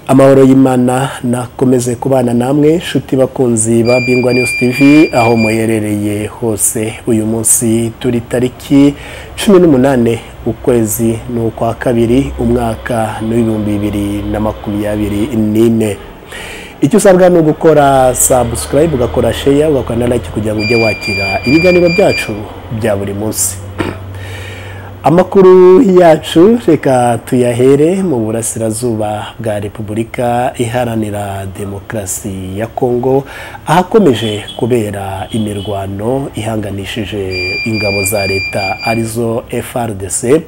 amahoro y'imana nakomeze kubana namwe inshuti bakunzi ba bingwa news tv aho muherereye hose uyu munsi turi tariki cumi n'umunani ukwezi ni ukwa kabiri umwaka ni w'ibihumbi bibiri na makumyabiri n'ine icyo usabwa ni ugukora subscribe ugakora share ugakora na like kugira ngo ujye wakira ibiganiro byacu bya buri munsi amakuru yacu reka tuyahere mu burasirazuba bwa repubulika iharanira demokarasi ya kongo ahakomeje kubera imirwano ihanganishije ingabo za leta arizo frdc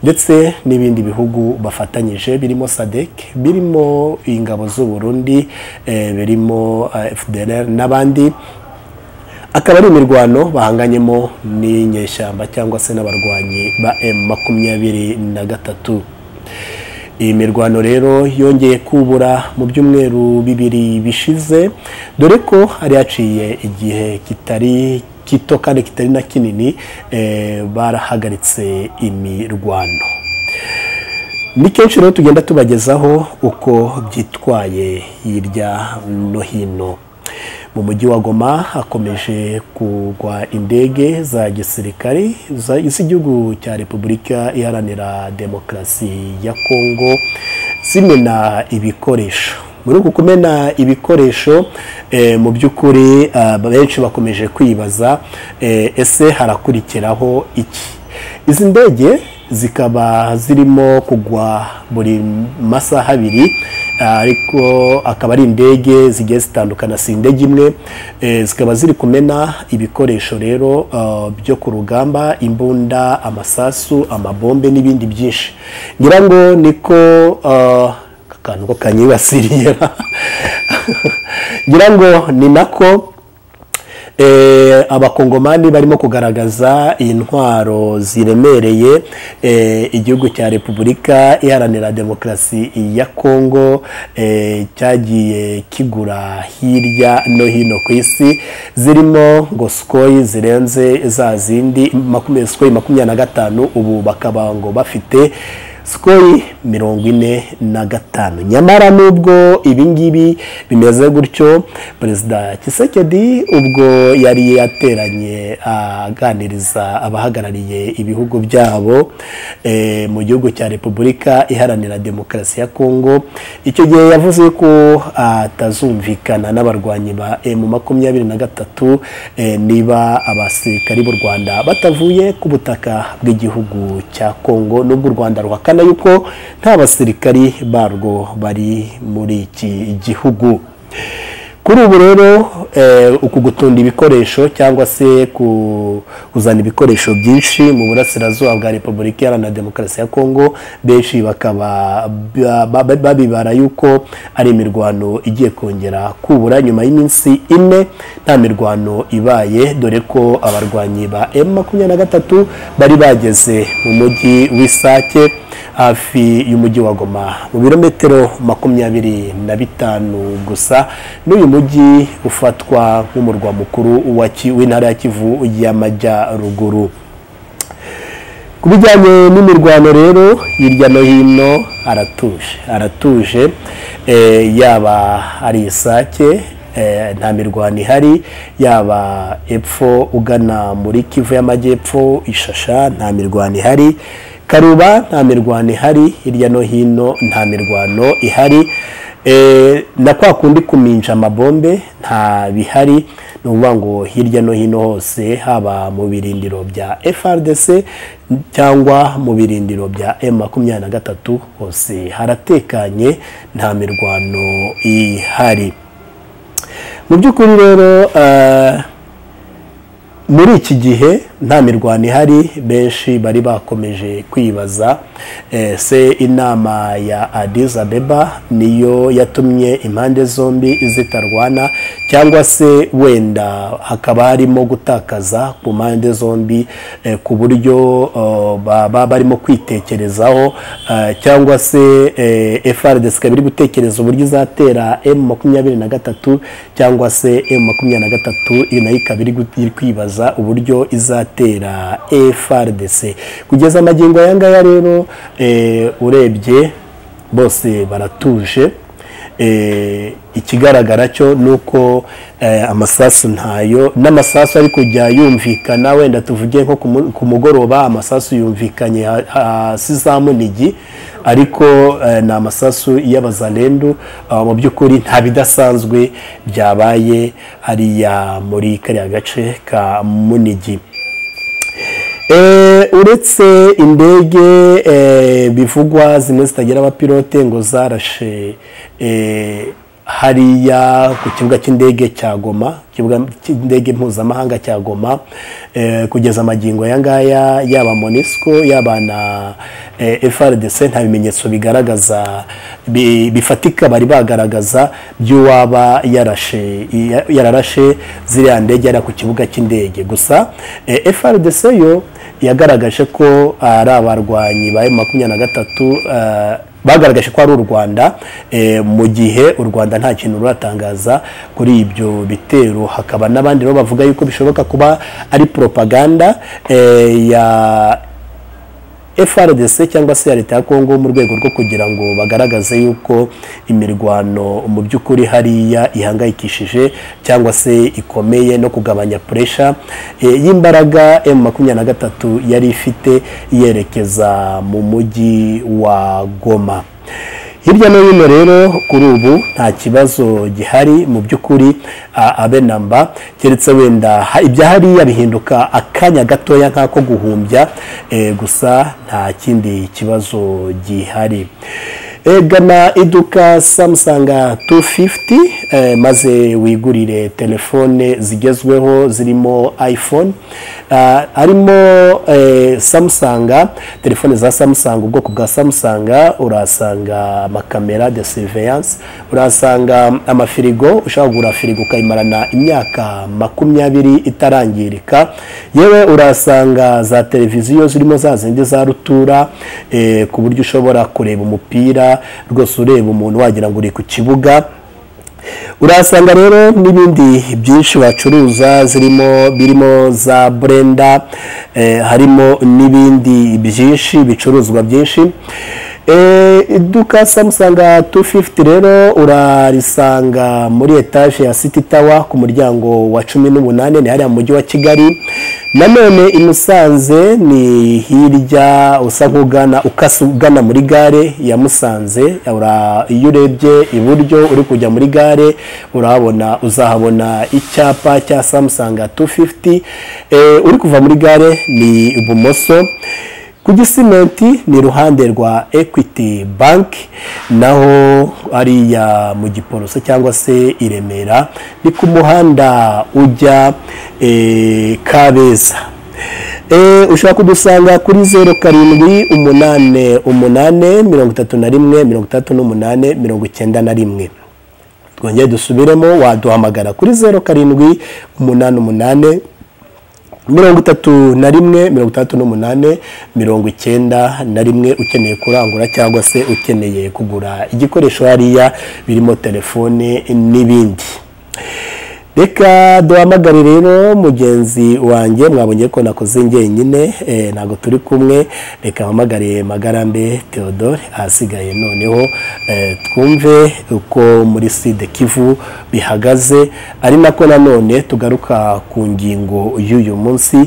ndetse n'ibindi bihugu bafatanyije birimo sadek birimo ingabo z'u Burundi eh, birimo eh, fdr n'abandi akaba ari imirwano bahanganyemo n'inyeshyamba cyangwa se n'abarwanyi ba M makumyabiri na gatatu iyi mirwano rero yongeye kubura mu byumweru bibiri bishize dore ko hari haciye igihe kitari kito kandi kitari na kinini eh, barahagaritse imirwano ni kenshi rero tugenda tubagezaho uko byitwaye hirya no hino mu mujyi wa goma hakomeje kugwa indege za gisirikare z'igihugu cya repubulika iharanira demokarasi ya kongo zimena ibikoresho muri uku kumena ibikoresho eh, mu by'ukuri benshi bakomeje kwibaza eh, ese harakurikiraho iki izi ndege zikaba zirimo kugwa buri masaha abiri ariko akaba ari indege zigiye zitandukana si indege imwe zikaba ziri kumena ibikoresho rero byo ku rugamba imbunda amasasu amabombe n'ibindi byinshi ngira ngo niko akantu ko kanyibasiriye ngira ngo ni nako abakongomani barimo kugaragaza intwaro ziremereye igihugu cya repubulika iharanira demokarasi ya kongo cyagiye kigura hirya no hino ku isi zirimo ngo sikoyi zirenze za zindi sikoyi makumyabiri na gatanu ubu bakaba ngo bafite sikoyi mirongo ine na gatanu nyamara nubwo ibingibi bimeze gutyo perezida kisekedi ubwo yari yateranye aganiriza abahagarariye ibihugu byabo mu gihugu cya repubulika iharanira demokarasi ya kongo icyo gihe yavuze ko atazumvikana n'abarwanyi ba emu makumyabiri na gatatu niba abasirikari b'u rwanda batavuye ku butaka bw'igihugu cya kongo n'ubwo u rwanda ruhakana yuko nta basirikari barwo bari muri iki gihugu kuri ubu rero uku gutunda ibikoresho cyangwa se kuzana ibikoresho byinshi mu burasirazuba bwa repubulika iharanira demokarasi ya kongo benshi bakaba babibara yuko ari imirwano igiye kongera kubura nyuma y'iminsi ine nta mirwano ibaye dore ko abarwanyi ba emu makumyabiri na gatatu bari bageze mu mujyi w'isake hafi y'umujyi wa goma mu birometero makumyabiri na bitanu gusa n'uyu mujyi ufatwa nk'umurwa mukuru w'intara ya kivu y'amajyaruguru ku bijyanye n'imirwano rero hirya no hino aratuje aratuje yaba ari isake nta mirwano ihari yaba epfo ugana muri kivu y'amajyepfo ishasha nta mirwano ihari karuba nta mirwano ihari hirya no hino nta mirwano ihari na kwa kundi kuminja amabombe nta bihari ni ukuvuga ngo hirya no hino hose haba mu birindiro bya FRDC cyangwa mu birindiro bya M makumyabiri na gatatu hose haratekanye nta mirwano ihari mu by'ukuri rero muri iki gihe nta mirwano ihari benshi bari bakomeje kwibaza se inama ya Addis Abeba niyo yatumye impande zombi zitarwana cyangwa se wenda hakaba harimo gutakaza ku mpande zombi ku buryo baba barimo kwitekerezaho cyangwa se FRDC ikaba iri gutekereza uburyo izatera M makumyabiri na gatatu cyangwa se M makumyabiri na gatatu nayo ikaba iri kwibaza uburyo izatera FRDC kugeza amagingo aya ngaya rero urebye bose baratuje eh, ikigaragara cyo ni uko eh, amasasu ntayo n'amasasu ari kujya yumvikana wenda tuvuge nko ku mu- ku mugoroba amasasu yumvikanye ha- hasi za munigi ariko eh, ni amasasu y'abazalendu Ah, mu by'ukuri nta bidasanzwe byabaye hariya muri kariya gace ka munigi Eh, uretse indege eh, bivugwa zimwe zitagira abapilote ngo zarashe eh, hariya ku kibuga cy'indege cya goma ikibuga cy'indege mpuzamahanga cya goma eh, kugeza amagingo aya ngaya yaba monisco yaba na eh, frdc nta bimenyetso bigaragaza bi- bifatika bari bagaragaza by'uwaba yarashe iya- yararashe ziriya ndege yari ku kibuga cy'indege gusa eh, frdc yo yagaragaje ko ari abarwanyi ba makumyabiri na gatatu eh, bagaragaje ko ari u rwanda eh, mu gihe u rwanda nta kintu ruratangaza kuri ibyo bitero hakaba n'abandi rero bavuga yuko bishoboka kuba ari propaganda eh, ya FRDC cyangwa se ya leta ya Kongo mu rwego rwo kugira ngo bagaragaze yuko imirwano mu by'ukuri hariya ihangayikishije cyangwa se ikomeye no kugabanya puresha y'imbaraga M makumyabiri na gatatu yari ifite yerekeza mu mujyi wa Goma hirya no hino rero kuri ubu nta kibazo gihari mu by'ukuri a- abe namba keretse wenda ha- ibya hariya bihinduka akanya gatoya nk'ako guhumbya eh, gusa nta kindi kibazo gihari Eh, gana iduka Samsung 250 eh, maze wigurire telefone zigezweho zirimo iPhone Ah, harimo eh, Samsung telefone za Samsung ubwoko bwa Samsung urahasanga amakamera de surveillance urahasanga amafirigo ushobora kugura firigo ukayimarana imyaka makumyabiri itarangirika yewe urahasanga za televiziyo zirimo za zindi za rutura eh, ku buryo ushobora kureba umupira rwose ureba umuntu wagira ngo uri ku kibuga urahasanga rero n'ibindi byinshi bacuruza zirimo birimo za burenda eh, harimo n'ibindi byinshi bicuruzwa byinshi Eh, iduka samusanga 250 rero urarisanga muri etaje ya city tower ku muryango wa cumi n'umunani ni hariya mu mujyi wa kigali nanone i musanze ni hirya usa nk'ugana ukasa ugana muri gare ya musanze ura- iyo urebye iburyo uri kujya muri gare urahabona uzahabona icyapa cya samusanga 250 eh, uri kuva muri gare ni ibumoso ku gisimenti ni iruhande rwa equity bank naho hariya mu giporoso cyangwa se i remera ni ku muhanda ujya eh, kabeza Eh, ushobora kudusanga kuri zeru karindwi umunane umunane mirongo itatu na rimwe mirongo itatu n'umunane mirongo icyenda na rimwe twongere dusubiremo waduhamagara kuri zeru karindwi umunani umunane mirongo itatu na rimwe mirongo itandatu n'umunani mirongo icyenda na rimwe ukeneye kurangura cyangwa se ukeneye kugura igikoresho hariya birimo telefone n'ibindi reka duhamagare rero mugenzi wanjye mwabonye ko nakoze njyenyine eh, ntabwo turi kumwe reka mpamagare magarambe theodore ahasigaye noneho eh, twumve uko muri side kivu bihagaze ari nako nanone tugaruka ku ngingo y'uyu munsi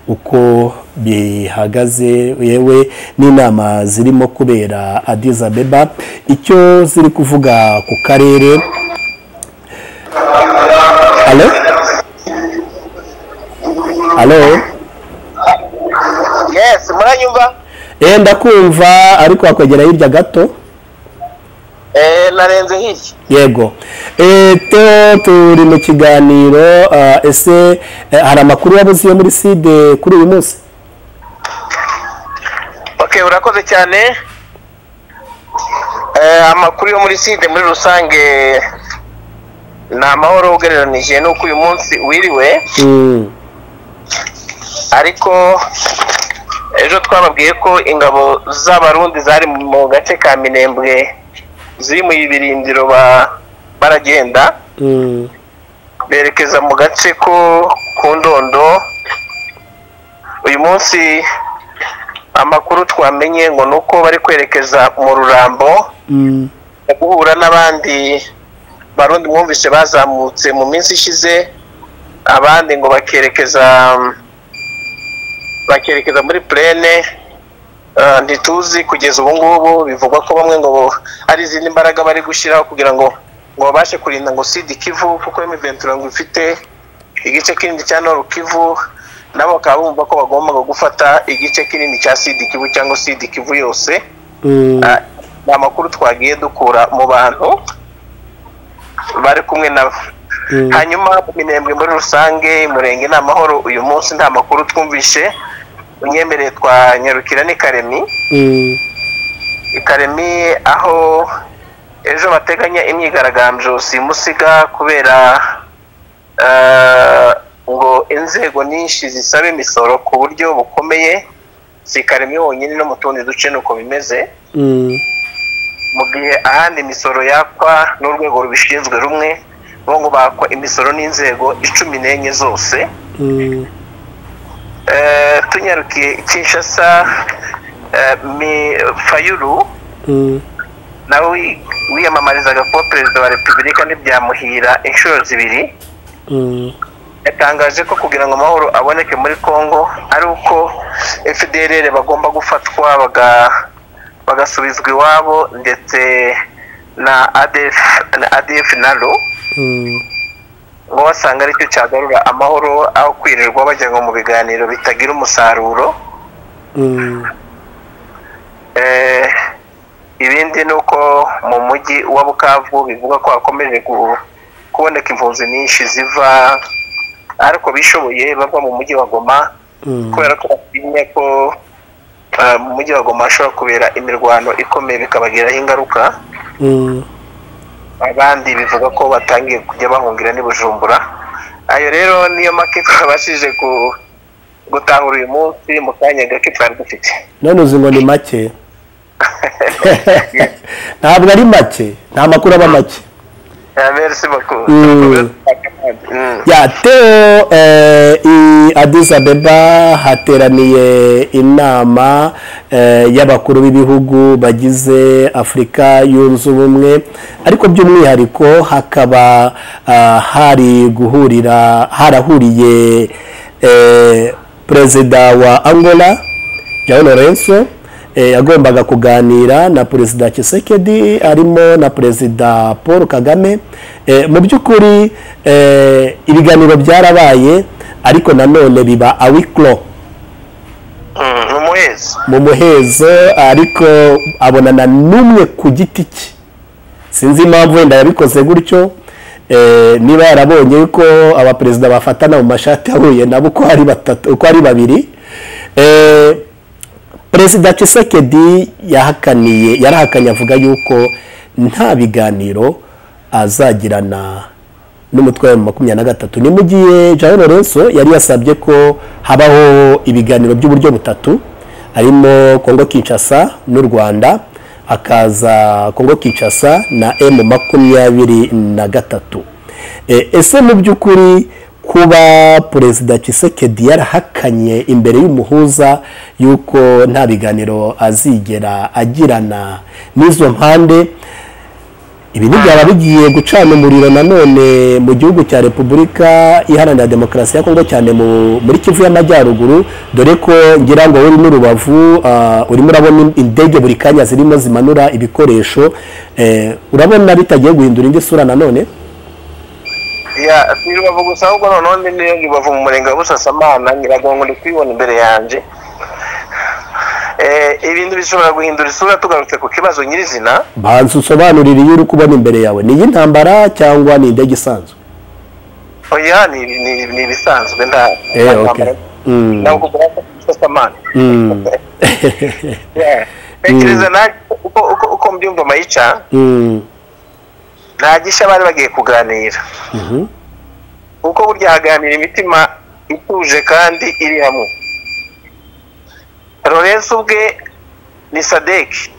uko bihagaze yewe n'inama zirimo kubera Addis Abeba icyo ziri kuvuga ku karere alo alo yes muranyumva eh ndakumva ariko wakwegera hirya gato eh narenze hirya yego Eh, teo turi mu kiganiro ah, ese eh, hari amakuru yabuze yo muri side kuri uyu munsi okay urakoze cyane eh amakuru yo muri side muri rusange ni amahoro ugereranije n'uko uyu munsi wiriwe Mm, ariko ejo twababwiye ko ingabo z'abarundi zari mu gace ka minembwe ziri mu ibirindiro ba- baragenda mm, berekeza mu gace ko ku ndondo uyu munsi amakuru twamenye ngo ni uko bari kwerekeza mu rurambo mm, mu guhura n'abandi barundi mwumvise bazamutse mu minsi ishize abandi ngo bakerekeza bakerekeza muri purene ntituzi kugeza ubu ngubu bivugwa ko bamwe ngo ari izindi mbaraga bari gushyiraho kugira ngo ngo babashe kurinda ngo sida ikivu kuko imiventura ngo ifite igice kinini cya noru kivu nabo bakaba bumva ko bagombaga gufata igice kinini cya sida ikivu cyangwa sida ikivu yose ni amakuru twagiye dukura mu bantu bari kumwe nabo hanyuma iminembwe muri rusange umurenge ni amahoro uyu munsi nta makuru twumvishe unyemereye twanyarukira ni karemi karemi aho ejo bateganya imyigaragambyo simusiga kubera ngo inzego nyinshi zisaba imisoro ku buryo bukomeye si karemi honyine no mu tundi duce ni uko bimeze mu gihe ahandi imisoro yakwa n'urwego rubishinzwe rumwe bo ngo bakwa imisoro n'inzego icumi n'enye zose tunyarukiye kinshasa fayuru nawe wiyamamarizaga kuba perezida wa repubulika ntibyamuhira inshuro zibiri yatangaje ko kugira ngo amahoro aboneke muri congo ari uko fdr bagomba gufatwa bagasubizwa iwabo ndetse na adf na ro ngo wasanga aricyo cyagarura amahoro aho kwirirwa bajyanwa mu biganiro bitagira umusaruro ibindi ni uko mu mujyi wa bukavu bivuga ko hakomeje kuboneka impunzi nyinshi ziva ariko bishoboye bava mu mujyi wa goma kubera ko batinye ko mu mujyi wa goma hashobora kubera imirwano ikomeye bikabagiraho ingaruka abandi bivuga ko batangiye kujya bahungira n'ibujumbura ayo rero niyo make twabashije gutahura uyu munsi mu kanya gake twari dufite none uzi ngo ni make ntabwo ari make nta makuru aba make yateo i Addis Abeba hateraniye inama y'abakuru b'ibihugu bagize afurika yunze ubumwe ariko by'umwihariko hakaba hari guhurira harahuriye perezida wa angola João Lourenço yagombaga kuganira na perezida Tshisekedi arimo na perezida paul kagame mu by'ukuri ibiganiro byarabaye ariko nanone biba awikiro mu muhezo ariko abonana n'umwe ku giti cye sinzi impamvu wenda yabikoze gutyo niba yarabonye yuko abaperezida bafatana mu mashati ahuye nabo uko ari babiri perezida Tshisekedi yahakaniye yarahakanye avuga yuko nta biganiro azagirana n'umutwe wa makumyabiri na gatatu ni mu gihe jean Lorenzo yari yasabye ko habaho ibiganiro by'uburyo butatu harimo kongo kinshasa n'u rwanda hakaza kongo kinshasa na emu makumyabiri na gatatu ese mu by'ukuri kuba perezida Tshisekedi yarahakanye imbere y'umuhuza y'uko nta biganiro azigera agirana n'izo mpande ibi ntibyaba bigiye gucana umuriro nanone mu gihugu cya repubulika iharanira demokarasi ya kongo cyane muri kivu y'amajyaruguru dore ko ngira ngo uri n'urubavu urimo urabona indege buri kanya zirimo zimanura ibikoresho urabona bitagiye guhindura indi sura nanone si rubavu gusa ahubwo noneho niyo rubavu mu murenge wa busasamana nyiragongo ndi kubibona imbere yanjye ibintu bishobora guhindura isura tugarutse ku kibazo nyirizina banza usobanurire iyo uri kubona imbere yawe ni iy'intambara cyangwa ni indege isanzwe oya ni ibisanzwe nta ntabwo ugaragara ku busasamana tekereza uko mbyumva mayica nta gishya bari bagiye kuganira kuko burya haganira imitima ituje kandi iri hamwe lorenzo ubwe ni sadeki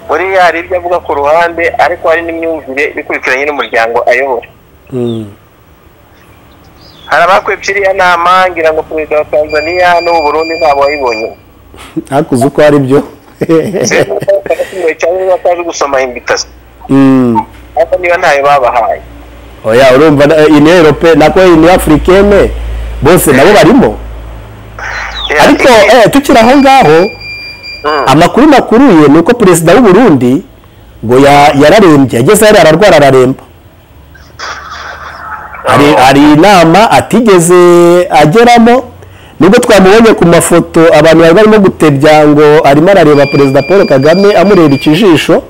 buriya hari ibyo avuga ku ruhande ariko hari n'imyumvire bikurikiranye n'umuryango ayobora hari abakwepfa iriya nama ngira ngo perezida wa tanzania n'ubu burundi ntabwo wayibonye ntakuze uko ari byo bafunguye cyangwa bataje gusoma imbitazi Mm. ariko niba ntayo babahaye oya urumva na- union européenne nako union africaine bose nabo barimo ariko eh, tukiri aho ngaho Mm. amakuru nakuriye ni uko perezida w'u Burundi ngo ya- yararembye ageze hariya ararwara araremba hari hari inama atigeze ageramo nubwo twamubonye ku mafoto abantu bari barimo gutebya ngo arimo arareba perezida paul kagame amureba ikijisho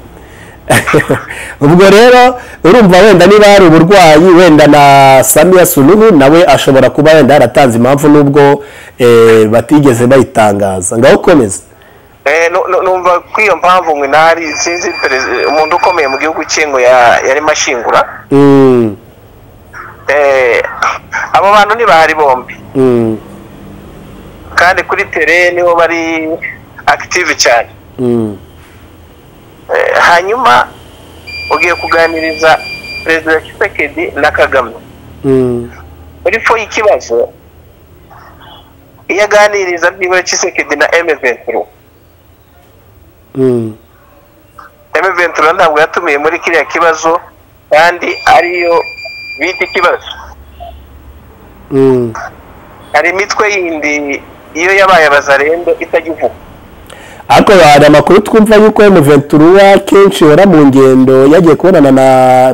ubwo rero urumva wenda niba hari uburwayi wenda na samiya sunuhu nawe ashobora kuba wenda yaratanze impamvu nubwo eh, batigeze bayitangaza ngaho komeza Eh, nu- nu- numva ko iyo mpamvu mwe ntari sinzi perezi- umuntu ukomeye mu gihugu cye ngo ya- yarimo ashingura Mm, Eh, abo bantu ntibahari bombi mm, kandi kuri tere nibo bari active cyane mm, Eh, hanyuma ugiye kuganiriza perezida kisekedi na kagame mm, muri fo y'ikibazo iyo aganiriza nibura kisekedi na eme venturo mm, eme venturo ntabwo yatumiye muri kiriya kibazo kandi ariyo bita ikibazo mm. hari imitwe yindi iyo yabaye abazarendo itagivuga ariko hari amakuru twumva yuko emuventura kenshi yora mu ngendo yagiye kubonana na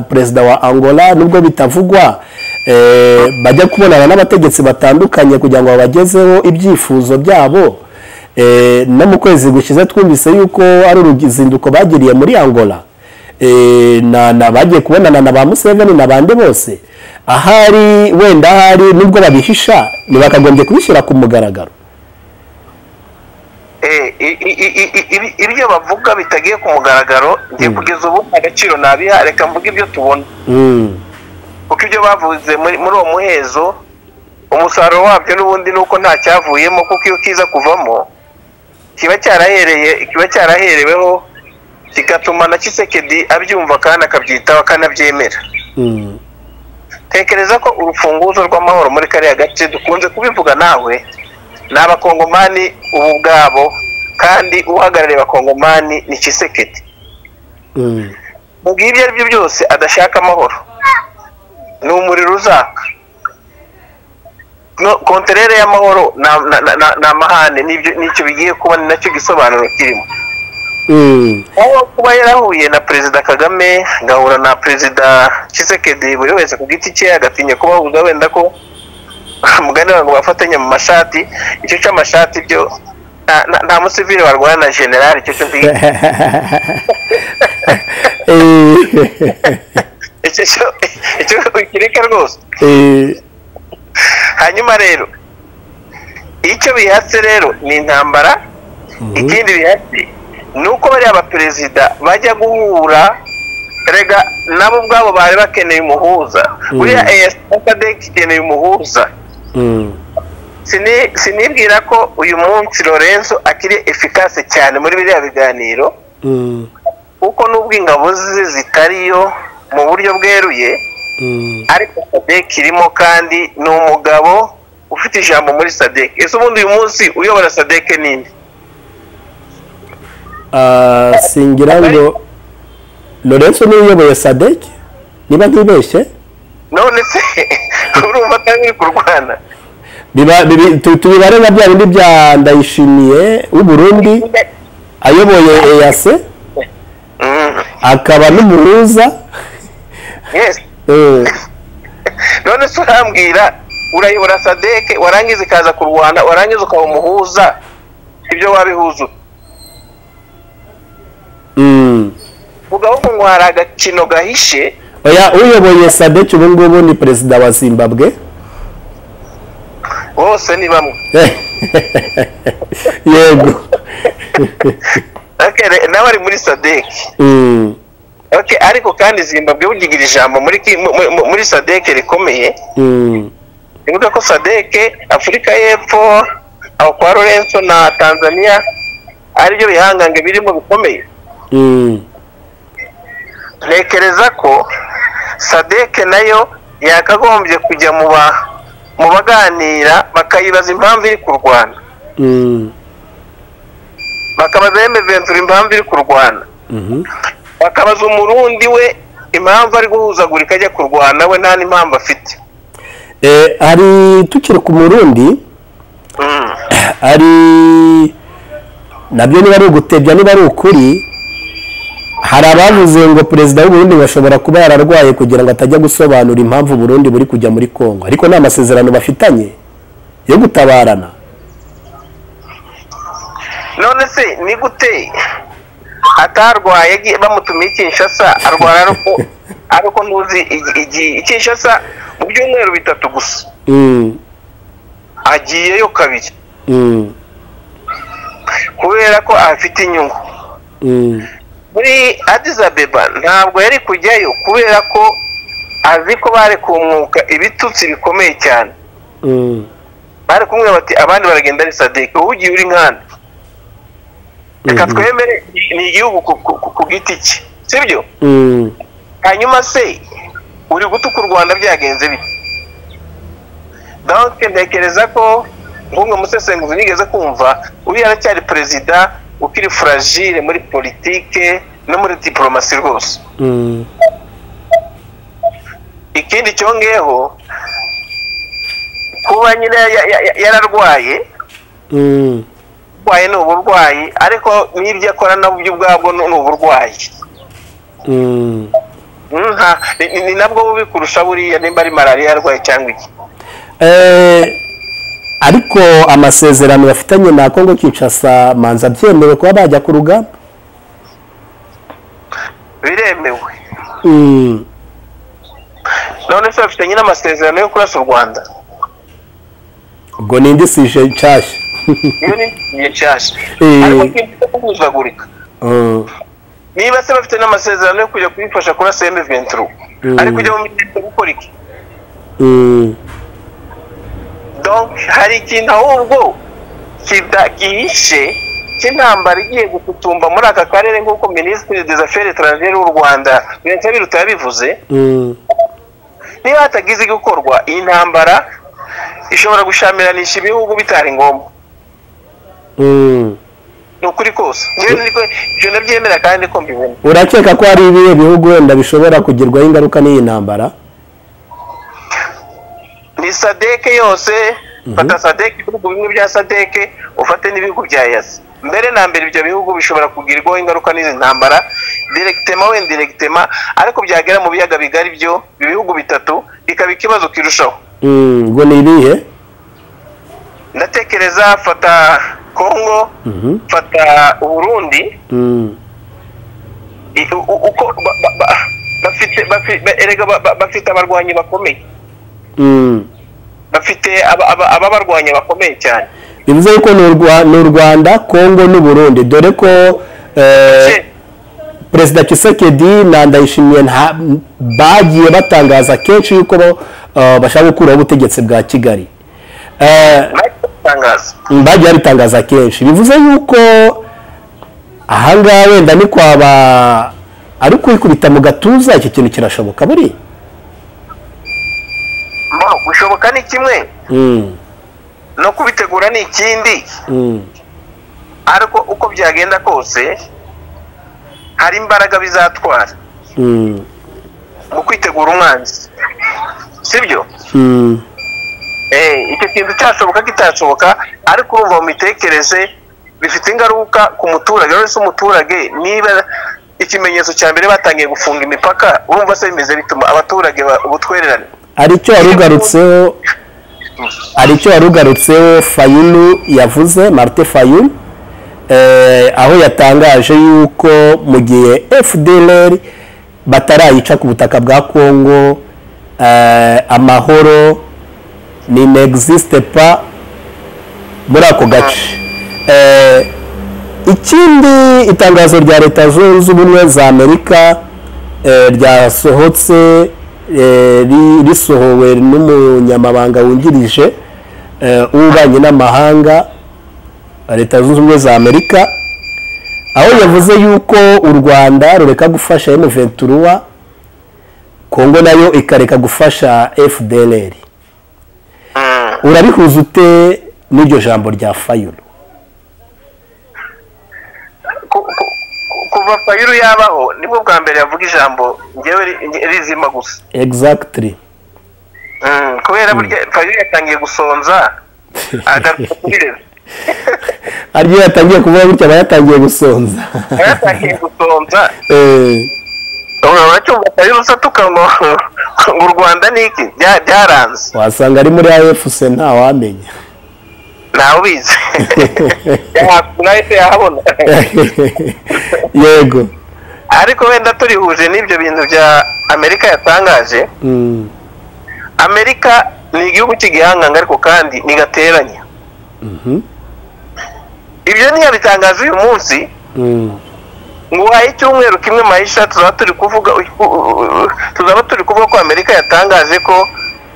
perezida wa angola nubwo bitavugwa eh, bajya kubonana n'abategetsi batandukanye kugira ngo babagezeho ibyifuzo byabo Eh, no mu kwezi gushyize twumvise yuko ari uruzinduko bagiriye muri angola Eh, na na bagiye kubonana na ba museveni na bande bose ahari wenda ahari nubwo babihisha ntibakagombye kubishyira ku mugaragaro Eh, i- i- i- i- ibi- ibyo bavuga bitagiye ku mugaragaro ngiye Mm. kugeza ubu agaciro nabiha reka mvuge ibyo tubona Mm, kuko ibyo bavuze muri muri uwo muhezo umusaruro wabyo n'ubundi ni uko nta cyavuyemo kuko iyo kiza kuvamo kiba cyarahereye kiba cyarahereweho kigatuma na kisekedi abyumva kandi akabyitaho akanabyemera mm, tekereza ko urufunguzo rw'amahoro muri kariya gace dukunze kubivuga nawe ni abakongomani ubu ubwabo kandi uhagarariye abakongomani ni kisekedi mm. mu gihe ibyo ari byo byose adashaka amahoro ni umuriro uzaka no konterere y'amahoro na- na- na- na- ni amahane n'ibyo- n'icyo bigiye kuba ni nacyo gisobanuro kirimo Mm, aho kuba yarahuye na perezida kagame agahura na perezida kisekedi buri wese ku giti cye agatinya kubahuza wenda ko mugani ngo bafatanye mu mashati icyo cy'amashati byo nta- nta- nta musivile warwana na generali icyo cyo mbizi eh, icyo cyo- icyo ukireka rwose eh, hanyuma rero icyo bihatse rero ni intambara ikindi bihatse ni uko bariya baperezida bajya guhura rega nabo ubwabo bari bakeneye umuhuza buriya eyasadek ikeneye umuhuza mm, Sini- sinibwira ko uyu munsi lorenzo akiri efikase cyane muri biriya biganiro mm, kuko n'ubwo ingabo ze zitariyo mu buryo bweruye mm, ariko sadek irimo kandi ni umugabo ufite ijambo muri sadek ese ubundi uyu munsi uyobora sadek ninde ah, singira ngo lorenzo niwe uyoboye sadek niba ntibeshye none se urumva atari uri kurwana Biba- bibi- tu- tubibare nka bya bindi bya ndayishimiye w'uburundi ayoboye eyase Mm, akaba n'umuhuza yes eh, none se urambwira urayobora sadek warangiza ikaza kurwana warangiza ukaba umuhuza ibyo wabihuza ute? mm. vuga ahubwo ngo hari agakino gahishe oya uyoboye sadek ubu ngubu ni perezida wa zimbabwe bose ni bamwe yego Okay, re- nawe ari muri sadek Mm, okay, ariko kandi zimbabwe bugigira ijambo muri ki- mu- mu- muri sadek rikomeye mm, bivuga ko sadeke afurika y'epfo aho kwa lorenzo na tanzania aribyo bihangange birimo bikomeye mm, ntekereza ko sadeke nayo yakagombye kujya mu ba mu baganira bakayibaza impamvu iri kurwana mm, bakabaza eme ventura impamvu iri kurwana bakabaza umurundi we impamvu ari guhuzagurika ajya kurwana we nta n'impamvu afite Eh, hari tukiri ku murundi Mm. ari nabyo niba ari ugutebya niba ari ukuri hari abavuze ngo perezida w'uburundi bashobora kuba yararwaye kugira ngo atajya gusobanura impamvu uburundi buri kujya muri kongo ariko nta masezerano bafitanye yo gutabarana none se ni gute atarwaye agi- bamutumiye i kinshasa arwara ariko ariko ntuzi igi- igi- i kinshasa mu byumweru bitatu gusa Mm, agiyeyo kabiri mm, kubera ko afite inyungu mm, muri Addis Abeba ntabwo yari kujyayo kubera ko azi ko bari kumwuka ibitutsi bikomeye cyane mm, bari kumwe bati abandi baragenda ari sadeke wowe ugiye uri nkanda reka Mhm. twemere ni igihugu ku, ku, ku- ku giti cye sibyo mm. hanyuma se uri gutuka u rwanda byagenze bite donc ntekereza ko nk'umwe musesenguzi nigeze kumva uriya aracyari perezida ukiri fragile muri politike no muri diplomasi rwose Mm. ikindi cyongeyeho kuba nyine ya- ya- ya- yararwaye Mm. urwaye ni uburwayi ariko n'ibyo akora nabyo ubwabwo ni ni uburwayi Mm. Nka- ni- ni- ni nabwo bubi kurusha buriya nimba ari malariya yarwaye cyangwa iki Eh, ariko amasezerano bafitanye na Congo Kinshasa manza byemewe kuba bajya ku rugamba biremewe Mm, none se bafitanye n'amasezerano yo kurasa u rwanda ubwo ni indi sije nshashya iyo ni igihe cyasha Eh. ariko ntibyo guhuzagurika Mm, niba se bafite n'amasezerano yo kujya kuyifasha kurasa emu venturu Mm. ariko ujya mu mitego gukora iki mm, donc hari ikintu ahubwo kida- gihishe cy'intambara igiye gukutumba muri aka karere nk'uko minisitiri des affaires étrangères w'u rwanda vincent biruta yabivuze mm, niba hatagize gukorwa iyi ntambara ishobora gushyamiramisha ibihugu bitari ngombwa mm. ni ukuri kose njyewe niko ibyo ndabyemera kandi ko mbibona urakeka ko hari ibihe bihugu wenda bishobora kugirwaho ingaruka n'iyi ntambara ni sadeke yose fata sadeke ibihugu bimwe bya sadeke ufate n'ibihugu bya yasi mbere na mbere ibyo bihugu bishobora kugirwaho ingaruka n'izi ntambara direkitema wenda direkitema ariko byagera mu biyaga bigari byo ibihugu bitatu bikaba ikibazo kirushaho Mm, ubwo ni ibihe ndatekereza fata kongo Mhm, fata uburundi mm, i- u- u- uko ba- ba- ba- bafite bafi- ba- erega ba- ba- bafite abarwanyi bakomeye mm. bafite aba- aba- ababarwanya bakomeye cyane bivuze yuko ni u Rwa- ni u rwanda congo n'u burundi dore ko eh, Se- perezida kisekedi na ndayishimiye nta bagiye batangaza kenshi yuko bo, eh, bashaka gukuraho ubutegetsi bwa kigali Eh, natangaza bagiye babitangaza kenshi bivuze yuko ahangaha wenda ni kwaba ari kwikubita mu gatuza iki kintu kirashoboka buri Mo, gushoboka ni kimwe no kubitegura ni ikindi ariko uko byagenda kose hari imbaraga bizatwara mu kwitegura umwanzi sibyo Eh, icyo kintu cyashoboka kitashoboka ariko urumva mu mitekerereze bifite ingaruka ku muturage uretse umuturage niba ikimenyetso cya mbere batangiye gufunga imipaka urumva se bimeze bituma abaturage ba- ubutwererane hari icyo warugarutseho hari icyo warugarutseho fayulu yavuze marite fayulu eh, aho yatangaje yuko mu gihe fdr batarayica ku butaka bwa kongo eh, amahoro ni n'existe pa muri ako gace Eh, ikindi itangazo rya leta zunze ubumwe za amerika eh, ryasohotse eh, ri- risohowe n'umunyamabanga wungirije eh, w'ububanyi n'amahanga wa leta zunze ubumwe za amerika aho yavuze yuko u rwanda rureka gufasha M23 kongo nayo ikareka gufasha fdr Mm. urabihuza ute n'iryo jambo rya fayulu ku- ku- ku- kuva fayulu yabaho nibwo bwa mbere yavuga ijambo ngewe ri- rizima gusa egizagitiri Mm, kubera burya fayulu yatangiye gusonza agaruka kuri rezo ariyo yatangiye kuvuga gutya aba yatangiye gusonza yatangiye gusonza Eh, urabona cyumva fayulu usatuka ngo ngo u rwanda ni iki Bya- byaranze wasanga ari muri afc ntawamenya ntawe ubizi nahise yahabona yego ariko wenda turihuje n'ibyo bintu bya amerika yatangaje Mm, amerika ni igihugu cy'igihanganga ariko kandi ntigateranya mhm, ibyo ntiyabitangaje uyu munsi mm, ngo uhaye icyumweru kimwe mahisha tuzaba turi kuvuga tuzaba turi kuvuga ko amerika yatangaje ko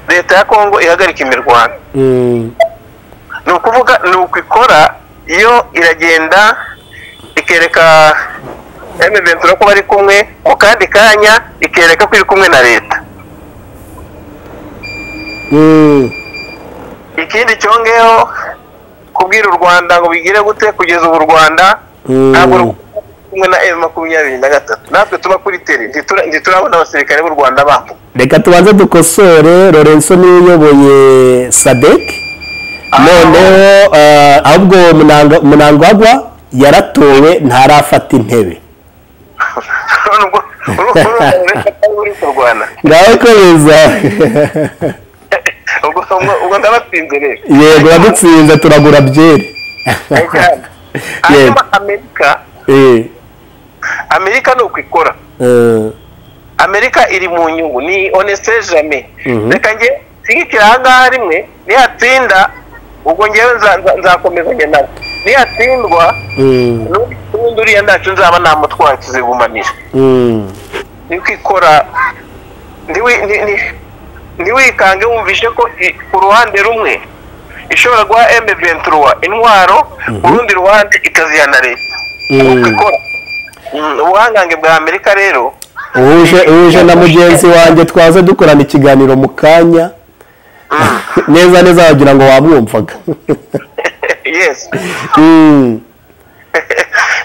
leta ya kongo ihagarika imirwano mm, ni ukuvuga ni uku ikora iyo iragenda ikereka emeventura ko bari kumwe mu kandi kanya ikereka ko iri kumwe na leta mm. ikindi cyongeyeho kubwira u rwanda ngo bigire gute kugeza ubu u rwanda Mm. ntabwo ruri kumwe na emu makumyabiri na gatatu natwe tuba kuri teri ntitura- ntiturabona abasirikare b'u rwanda bambu reka tubanze dukosore lorenzo niwe uyoboye sadek noneho eh, ahubwo Munanga- munangagwa yaratowe ntarafata intebe nubwo uri kurwana ngaho kwemeza ubwo ubwo- ubwo ndabatsinze rero yego yadutsinze turagura byeri hanyuma amerika Eh, amerika ni uko ikora eh, amerika iri mu nyungu ni honeste jamais Mhm. reka njye nshyigikira ahangaha rimwe nihatsinda ubwo ngewe nza- nza- nzakomezanya nabo nihatsindwa mm, n'ubundi uriya ntacyo nzaba namutwaye kizigumanira mm, ni kwikora ntiwi- ni- ni- ntiwikange wumvishe ko i- ku ruhande rumwe ishobora guha M23 intwaro urundi ruhande ikaziha na leta Uko mm. ikora. Mm, ubuhangange bwa amerika rero uhuje uhuje na mugenzi wanjye twaze dukorana ikiganiro mu kanya neza neza wagira ngo wamwumvaga yes Mm,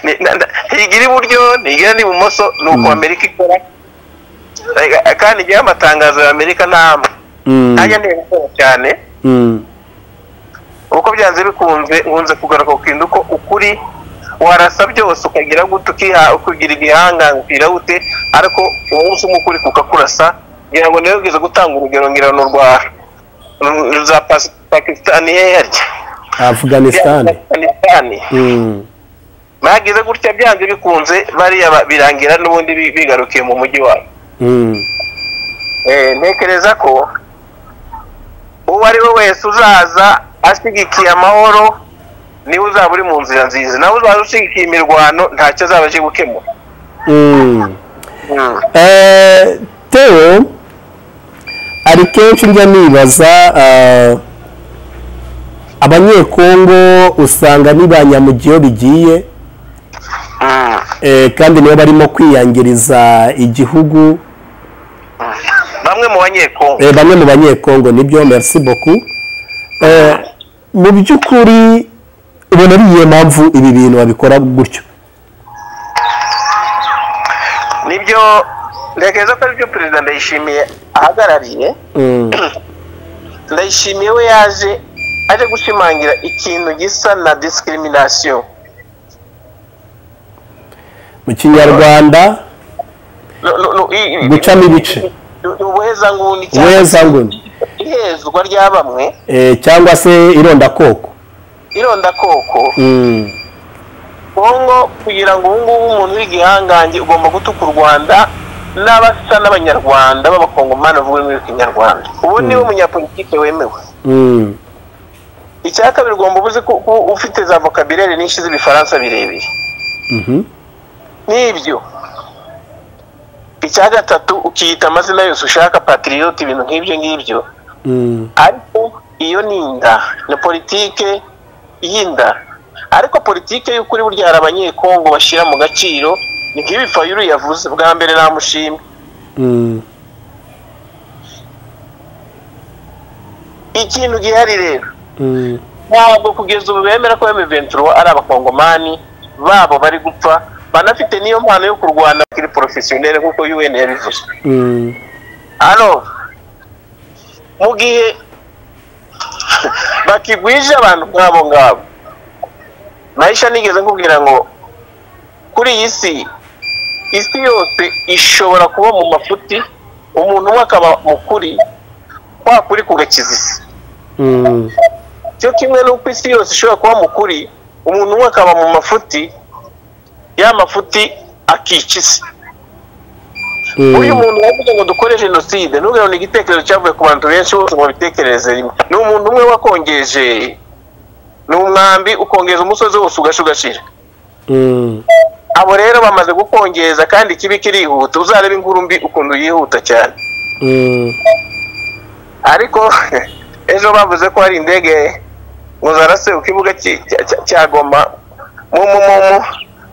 Ni- na- na- ntigira iburyo ntigira n'ibumoso ni uko amerika ikora Eh, kandi njyewe amatangazo ya amerika ntamwe mm, ntajya ntegukora cyane mm, uko byanze bikunze nkunze kugaruka ku kintu ko ukuri warasa byose ukagira gute ukiha ukagira igihanganga ukira gute ariko umunsi umwe ukuri kukakurasa ngira ngo niwe ugeze gutanga urugero ngira ni urwa ru- za Pas- pakisitani hehe harya afghanistan pakisitani Mm, bagize gutya byanze bikunze bariya ba- birangira n'ubundi bi- bigarukiye mu mujyi wabo mm, Eh, ntekereza ko uwo ari we wese uzaza ashyigikiye amahoro niwe uzaba uri mu nzira nziza nawe uzaba ushyigikiye imirwano ntacyo azaba aje gukemura mm. Eh, Theo hari kenshi njya nibaza eh, abanyekongo usanga ni ba nyamugiyo bigiye eh, kandi nibo barimo kwiyangiriza igihugu bamwe mu banyekongo Eh, bamwe mu banyekongo nibyo merci beaucoup Eh, mu by'ukuri ubona ari iyo mpamvu ibi bintu babikora gutyo nibyo ntekereza ko aribyo perezida ndayishimiye ahagarariye Mm, ndayishimiye we yaje aje gushimangira ikintu gisa na discrimination mu kinyarwanda No- no- no, i- i- gucamo ibice ni ubuhezanguni cyangwa weza nguni ihezwa rya bamwe Eh, cyangwa se irondakoko irondakoko Mm, kongo kugira ngo ubu ngubu umuntu w'igihangange ugomba gutuka u rwanda n'abasa n'abanyarwanda b'abakongomani bavuga muri kinyarwanda ubu niwe munyapolitike wemewe mm, icya kabiri ugomba ubuze ko ko ufite za vocabulaire nyinshi z'ibifaransa birebire mhm, n'ibyo icya gatatu ukiyita amazina yose ushaka patriote ibintu nk'ibyo ngibyo mm, ariko iyo ni inda ni politike y'inda ariko politike y'ukuri burya hari abanyekongo bashyira mu gaciro ni nk'ibi fayuru yavuze bwa mbere namushimye mm, ikintu gihari rero mm, ntabwo kugeza ubu bemera ko M23 ari abakongomani babo bari gupfa banafite n'iyo mpano yo kurwana kuri porofesiyoneri nk'uko un yabivuze Mm. hano mu gihe bakigwije abantu nk'abo ngabo nahisha nigeze nkubwira ngo kuri iyi si isi yose ishobora kuba mu mafuti umuntu umwe akaba mukuri kwa kuri kugakiza isi Mm. cyo kimwe n'uko isi yose ishobora kuba mukuri umuntu umwe akaba mu mafuti ya mafuti akica isi uyu Mm. muntu wavuze ngo dukore jenoside n'ubwo ni igitekerezo cyavuye ku bantu benshi bose ngo babitekereze rimwe ni umuntu umwe wakongeje ni umwambi ukongeza umusozi wose ugashugashira Mm. abo rero bamaze gukongeza kandi ikibi kirihuta uzarebe inkuru mbi ukuntu yihuta cyane Mm. ariko ejo bavuze ko hari indege ngo zarase ku kibuga cy'i- cya- cya- cya goma mu mu mu mu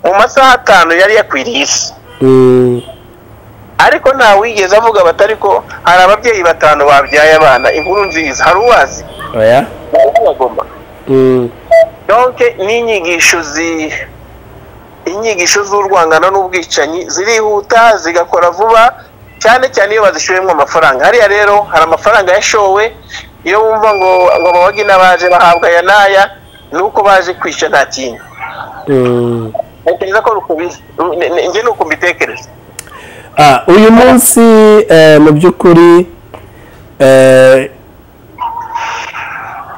mu masaha atanu yari yakwiriye isi Mm. ariko nta wigeze avuga batari ko hari ababyeyi batanu babyaye abana inkuru nziza hari uwazi Oya. bagomba Mm. donke n'inyigisho zi inyigisho z'urwangano n'ubwicanyi zirihuta zigakora vuba cyane cyane iyo bazishyuriyemo amafaranga hariya rero hari amafaranga yashowe iyo wumva ngo ngo abawagi n'abaje bahabwa aya n'aya ni uko baje kwica nta kindi Mm. ntekereza ko rukubizi Ni- ni- njye ni uko mbitekereza Ah, uyu munsi eh, mu by'ukuri eh,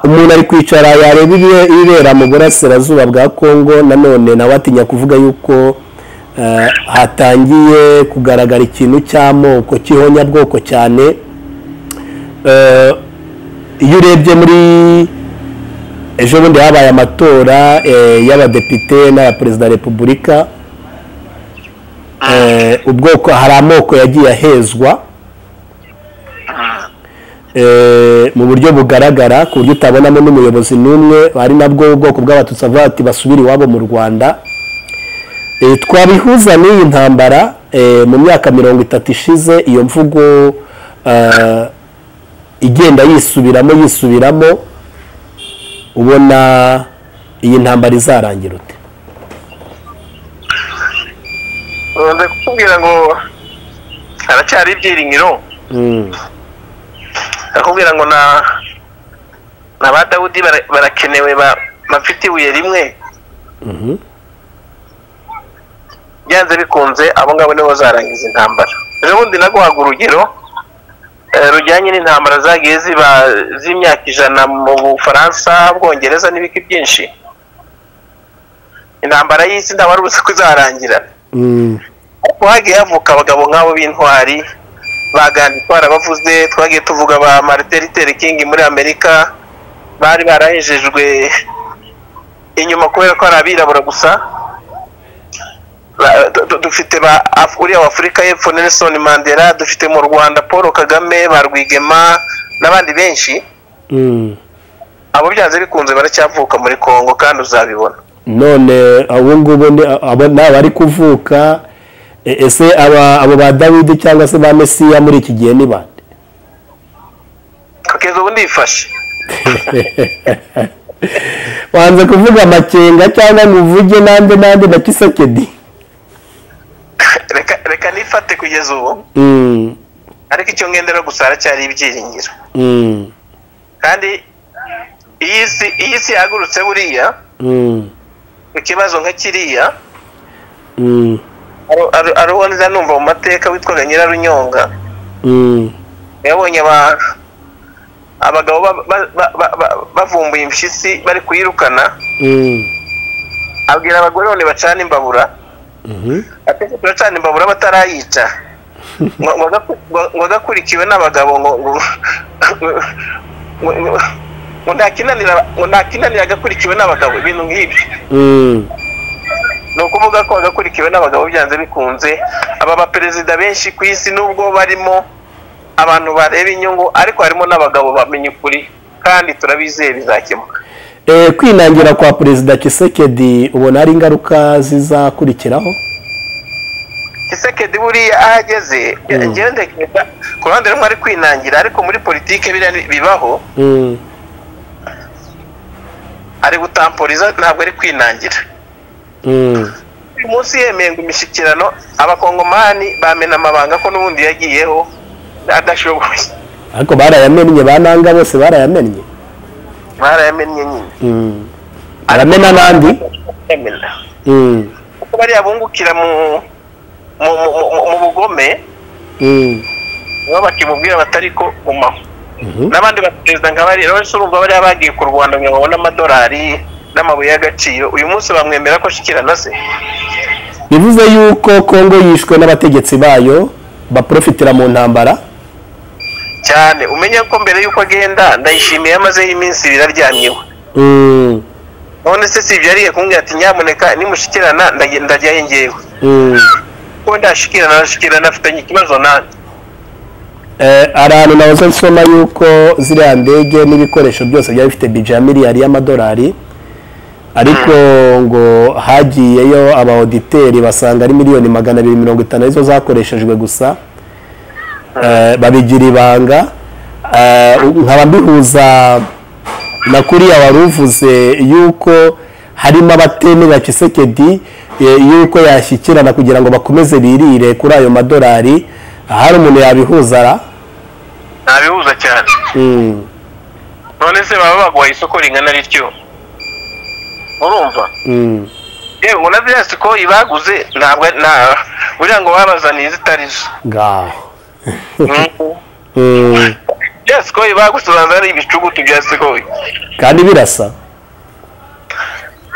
umuntu ari kwicara yareba ibi- ibibera mu burasirazuba bwa congo nanone nawe atinya kuvuga yuko eh, hatangiye kugaragara ikintu cy'amoko cy'ihonyabwoko cyane Eh, iyo urebye muri ejo bundi habaye amatora eh, y'abadepite n'aya perezida wa repubulika Eh, ubwoko hari amoko yagiye ahezwa Eh, mu buryo bugaragara ku buryo utabonamo n'umuyobozi n'umwe ari nabwo ubwoko bw'abatutsi avuga ati basubire iwabo mu rwanda Eh, twabihuza n'iyi ntambara eh, mu myaka mirongo itatu ishize iyo mvugo eh, igenda yisubiramo yisubiramo ubona iyi ntambara izarangira ute nkunze kukubwira ngo haracyari ibyiringiro Mm, akubwira ngo na na ba dawudi bara- barakenewe ba- bafite ibuye rimwe mhm, byanze bikunze abo ngabo nibo bazarangiza intambara ejo bundi naguhaga urugero eh, rujyanye n'intambara zagiye ziba z'imyaka ijana mu bufaransa bwongereza n'ibiki byinshi intambara y'isi nta wari uzi ko izarangira mm, ariko hagiye havuka abagabo nk'abo b'intwari bagandi twarabavuze twagiye tuvuga ba martin luther king muri amerika bari barahejejwe inyuma kubera ko ari abirabura gusa Ba- du- du- dufite ba Af- uriya w'afurika y'epfo nelson mandela dufite mu rwanda paul kagame ba rwigema n'abandi benshi mm. abo byanze bikunze baracyavuka muri congo kandi uzabibona none ubu ngubu ni aba ni abari kuvuka e- ese aba abo ba dawidi cyangwa se ba mesiya muri iki gihe ni bande kugeza ubu ndifashe wanze kuvuga amakenga cyangwa ngo uvuge nande nande na kisekedi reka reka nifate kugeza ubu Mm, ariko icyo ngendera gusa haracyari ibyiringiro mm, kandi iyi si iyi si yahagurutse buriya mm, ikibazo nka kiriya mm, aro- aro- ariho nza numva mu mateka witwaga nyirarunyonga mm, yabonye aba- abagabo ba- ba- ba- ba- ba- bavumbuye impyisi bari kuyirukana mm, abwira abagore none bacana imbabura mhm, atetse turacana imbabura batarayica Ngo- ngo agaku- ngo- ngo agakurikiwe n'abagabo ngo ngo- ngo- ngo- ngo ntakinanira ngo ntakinanira agakurikiwe n'abagabo ibintu nk'ibyo mm, ni ukuvuga ko bagakurikiwe n'abagabo byanze bikunze aba baperezida benshi ku isi nubwo barimo abantu bareba inyungu ariko harimo n'abagabo bamenya ukuri kandi turabizeye bizakemuka Eh, kwinangira kwa perezida kisekedi ubona ari ingaruka zizakurikiraho kisekedi buriya aho ageze Mm. njyewe ntekereza ku ruhande rumwe ari kwinangira ariko muri politike biriya ni- bibaho Mm, ari gutamporiza ntabwo ari kwinangira mm, uyu munsi yemeye ngo imishyikirano abakongomani bamena amabanga ko n'ubundi yagiyeho adashoboye ariko barayamennye ba nanga bose barayamennye barayamennye nyine Mm. aramena n'andi yamena Mm. kuko bariya bungukira mu mu mu- mu- mu bugome Mm. nibo bakimubwira batari ko gumaho Mhm. n'abandi baperezida nka bariya rero urumva bariya bagiye ku rwanda ngo babone amadolari n'amabuye y'agaciro uyu munsi bamwemera ko ashikirana se bivuze yuko kongo yishwe n'abategetsi bayo baprofitira mu ntambara cyane umenya ko mbere y'uko agenda ndayishimiye amazeho iminsi ibiri aryamyeho Mm. none se si ibyariye kumbwira ati nyamuneka nimushikirana ndage- ndajyayo ngewe Mm. ko ndashikirana ndashikirana afitanye ikibazo nanjye Eh, ahantu nahoze nsoma yuko ziriya ndege n'ibikoresho byose byari bifite bije ya miliyari y'amadolari ariko ngo hagiyeyo abaoditeri basanga ari miliyoni magana abiri mirongo itanu arizo zakoreshejwe gusa Eh, babigira ibanga Eh, nkaba mbihuza na kuriya wari uvuze yuko harimo abatemera kisekedi eh, yuko yashyikirana kugira ngo bakomeze birire kuri ayo madolari ahari umuntu yabihuza ra ntabihuza cyane Mm, none se baba baguhaye isoko ringana rityo urumva mm, yewe ngo na ziriya siko ibaguze ntabwo nta buriya ngo babazaniye izitari zo ngaho Mhm. Mm, bya sikoyi bagusobanurira ari ibicugutu bya sikoyi kandi birasa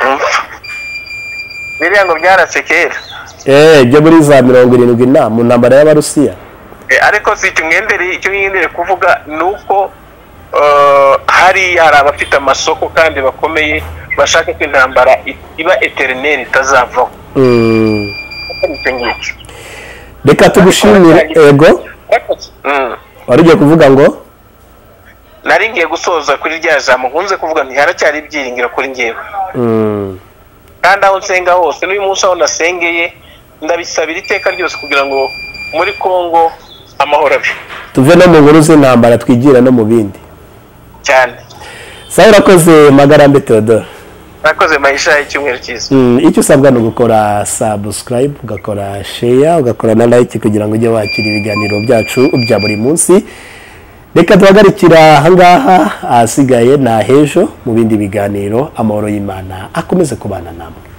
Mhm. biriya ngo byarase kera Eh, byo muri za mirongo irindwi na mu ntambara y'abarusiya Eh, ariko si icyo mwendere icyo mwendere kuvuga ni uko eh, hari hari abafite amasoko kandi bakomeye bashaka ko intambara i- iba eterineri itazavaho Mm, Kuko ni icyo ngicyo reka tugushimire ego Mhm. wari ugiye kuvuga ngo nari ngiye gusoza kuri rya jambo nkunze kuvuga nti haracyari ibyiringiro kuri ngewe Mm, kandi aho nsenga hose n'uyu munsi aho nasengeye ndabisabira iteka ryose kugira ngo muri kongo amahoro abe tuve no mu nkuru z'intambara twigira no mu bindi cyane sawa urakoze magarambe theodore nakoze mayisha y'icyumweru cyiza Mm, icyo usabwa ni ugukora subscribe ugakora share ugakora na like kugira ngo ujye wakira ibiganiro byacu bya buri munsi reka duhagarikira ahangaha ahasigaye ni ahejo mu bindi biganiro amahoro y'imana akomeze kubana namwe